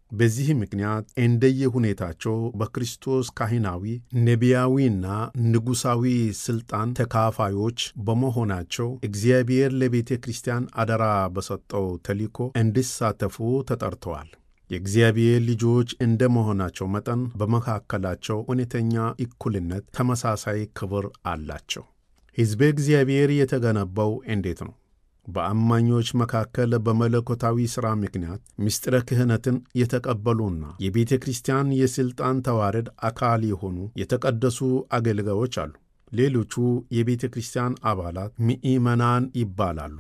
በዚህ ምክንያት እንደየሁኔታቸው በክርስቶስ ካህናዊ፣ ነቢያዊና ንጉሣዊ ሥልጣን ተካፋዮች በመሆናቸው እግዚአብሔር ለቤተ ክርስቲያን አደራ በሰጠው ተልእኮ እንዲሳተፉ ተጠርተዋል። የእግዚአብሔር ልጆች እንደ መሆናቸው መጠን በመካከላቸው እውነተኛ እኩልነት፣ ተመሳሳይ ክብር አላቸው። ሕዝበ እግዚአብሔር የተገነባው እንዴት ነው? በአማኞች መካከል በመለኮታዊ ሥራ ምክንያት ምስጢረ ክህነትን የተቀበሉና የቤተ ክርስቲያን የሥልጣን ተዋረድ አካል የሆኑ የተቀደሱ አገልጋዮች አሉ። ሌሎቹ የቤተ ክርስቲያን አባላት ምእመናን ይባላሉ።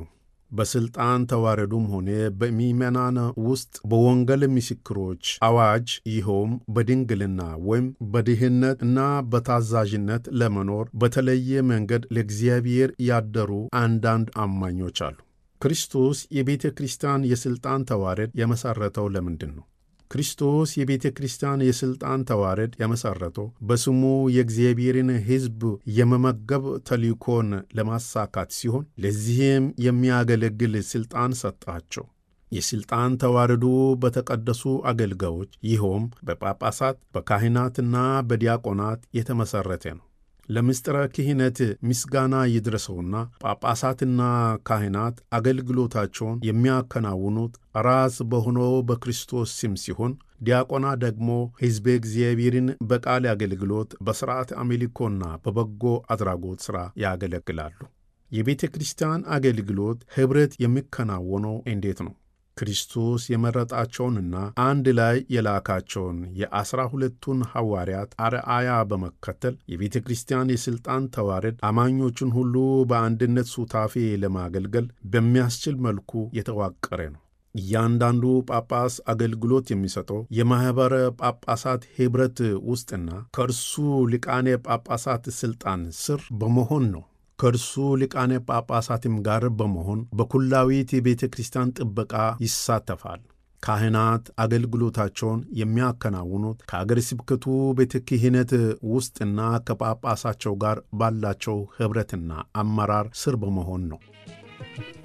በሥልጣን ተዋረዱም ሆነ በምእመናን ውስጥ በወንጌል ምስክሮች አዋጅ ይኸውም በድንግልና ወይም በድህነት እና በታዛዥነት ለመኖር በተለየ መንገድ ለእግዚአብሔር ያደሩ አንዳንድ አማኞች አሉ። ክርስቶስ የቤተ ክርስቲያን የሥልጣን ተዋረድ የመሠረተው ለምንድን ነው? ክርስቶስ የቤተ ክርስቲያን የሥልጣን ተዋረድ የመሠረተው በስሙ የእግዚአብሔርን ሕዝብ የመመገብ ተልእኮን ለማሳካት ሲሆን ለዚህም የሚያገለግል ሥልጣን ሰጣቸው። የሥልጣን ተዋረዱ በተቀደሱ አገልጋዮች ይኸውም በጳጳሳት በካህናትና በዲያቆናት የተመሠረተ ነው። ለምስጢረ ክህነት ምስጋና ይድረሰውና ጳጳሳትና ካህናት አገልግሎታቸውን የሚያከናውኑት ራስ በሆነው በክርስቶስ ስም ሲሆን ዲያቆናት ደግሞ ሕዝበ እግዚአብሔርን በቃል አገልግሎት፣ በሥርዓት አምልኮና በበጎ አድራጎት ሥራ ያገለግላሉ። የቤተ ክርስቲያን አገልግሎት ኅብረት የሚከናወነው እንዴት ነው? ክርስቶስ የመረጣቸውንና አንድ ላይ የላካቸውን የዐሥራ ሁለቱን ሐዋርያት አርአያ በመከተል የቤተ ክርስቲያን የሥልጣን ተዋረድ አማኞችን ሁሉ በአንድነት ሱታፌ ለማገልገል በሚያስችል መልኩ የተዋቀረ ነው። እያንዳንዱ ጳጳስ አገልግሎት የሚሰጠው የማኅበረ ጳጳሳት ኅብረት ውስጥና ከእርሱ ሊቃነ ጳጳሳት ሥልጣን ስር በመሆን ነው። ከእርሱ ሊቃነ ጳጳሳትም ጋር በመሆን በኩላዊት የቤተ ክርስቲያን ጥበቃ ይሳተፋል። ካህናት አገልግሎታቸውን የሚያከናውኑት ከአገረ ስብከቱ ቤተ ክህነት ውስጥና ከጳጳሳቸው ጋር ባላቸው ኅብረትና አመራር ስር በመሆን ነው።